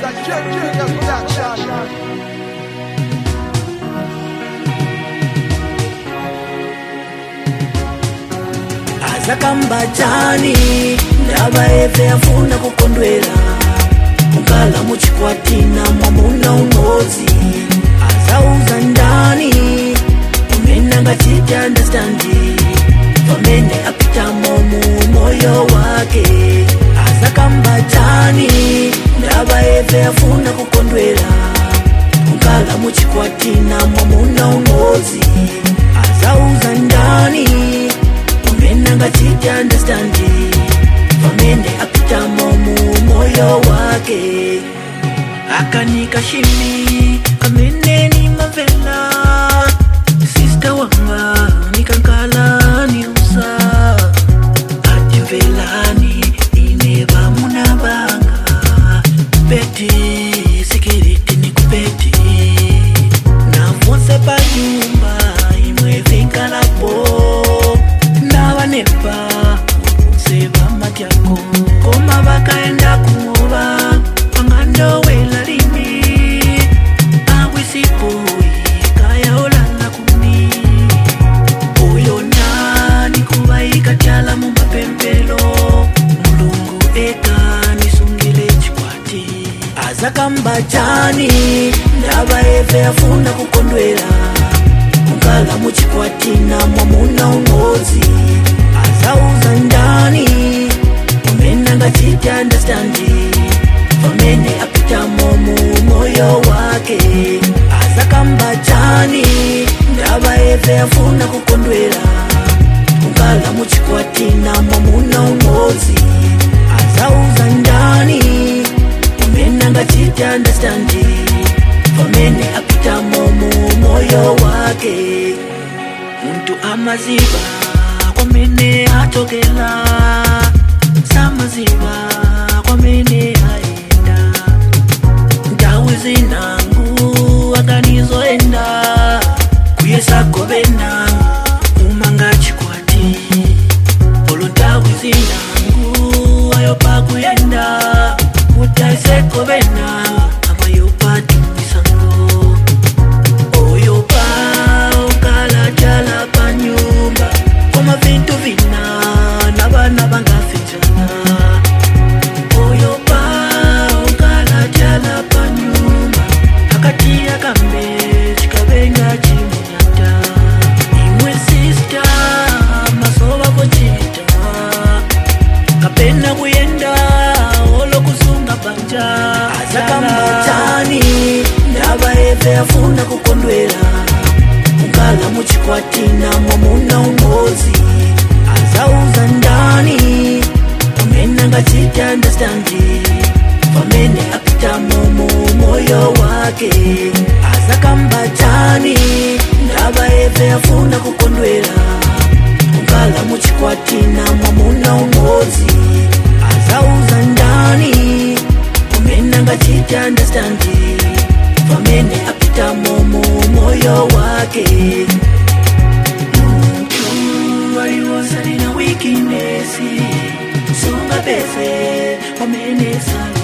azakambatani ndava eve afuna kukondwera mukala muchikwatina mwamuna umodzi azauza ndani umene angachiti andastandi pamene apitamo mu moyo wake azakambatani ndava eve afuna kukondwera mukala muchikwatina mwamuna umodzi azauza ndani umene angachiti andastandi pamene apitamo mu moyo wake akanika shimi kamene nimavela sista wanga nikankala niusa atimvelani ine vamuna vanga peti sikiriti nikupeti navonse panyumba imwe vinkalapo navanepa seva matyako koma vakaenda kumova vangandowela limi awisipoi kayaolala kuni uyo nani kuva ikatyala mumapempelo mulungu eka nisungile chikwati azakambatani ndava eve afuna kukondwera mukala muchikwatina mwamuna umodzi azauza ndani umene angachiti andastandi pamene apitamo mu moyo wake azakambatani ndava eve afuna kukondwera mukala muchikwatina mwamuna umodzi azauza ndani umene angachiti andastandi pamene apitamo mu moyo wake muntu amaziva kwamene atokela samaziva kwamene aenda ndawi zinangu akanizoenda kuyesagovena umanga chikwati polo ndawi zinangu ayopakuyenda utaisegovena amayopatumisango oyopa ukalacala panyumba koma vintu vina na vana vangaficana oyopa ukalacala panyumba akatiya kambe chikavenga chimunyata imwe sista masova kochita kapena kuyenda olokusunga banja azakambatani ndava eve afuna kukondwera mukala muchikwatina mwamuna umodzi azauza ndani umene angachiti andastandi pamene apitamo mu moyo wake azakambatani ndava eve afuna kukondwera mukala muchikwatina mwamuna umodzi azauza ndani umene angachiti andastandi pamene apitamo mu moyo wake muntu aliwonse lina wikinesi sungapeze pamene sala